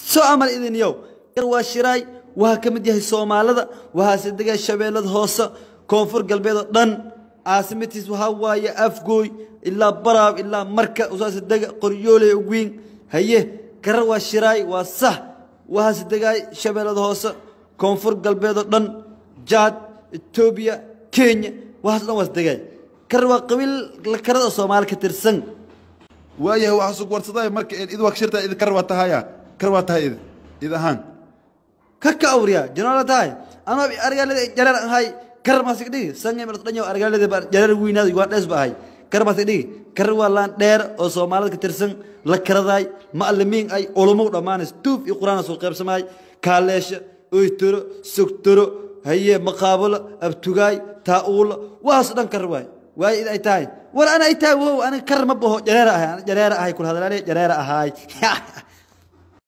soo amal idin yow kar waa shiraay waa ka mid yahay soomaalida waxaase dega shabeellada hoose koonfur galbeed oo dhan caasimatiis waxaa waaye afgooy ilaa baraab ilaa marka usaase dega qoryooley ogwiin haye karar waa shiraay waa sax waxaase degaay shabeellada hoose koonfur galbeed oo dhan jaad etoobiya kenya waxaas dhan waas degaay karar waa qabiil la karada oo soomaali ka tirsan waayahay waxaa sug warsaday marka id waa shirta id kar waa tahaya kar waa tahay id id ahaan ka ka awriya janola tahay anoo argaalada jareer ahay karar maasig dhigi sangay mar dhanyo argaalada ba jareer wiinaad waa dhees ba ahay karar maasig dhigi karar waa laan dheer oo soomaalida ka tirsan la karadaay macallimiin ay ulumo dhammaanays tuuf iyo quraan soo qaybsamaay kaaleesha oytoro sogtoro haye maqaabulo abtugaay taa'uulo waxaas dhan karar waay waay id ay tahay war ana ay tahay wow aniga karar ma baho jareer ahay jareer ahay kul hadalaale jareer ahay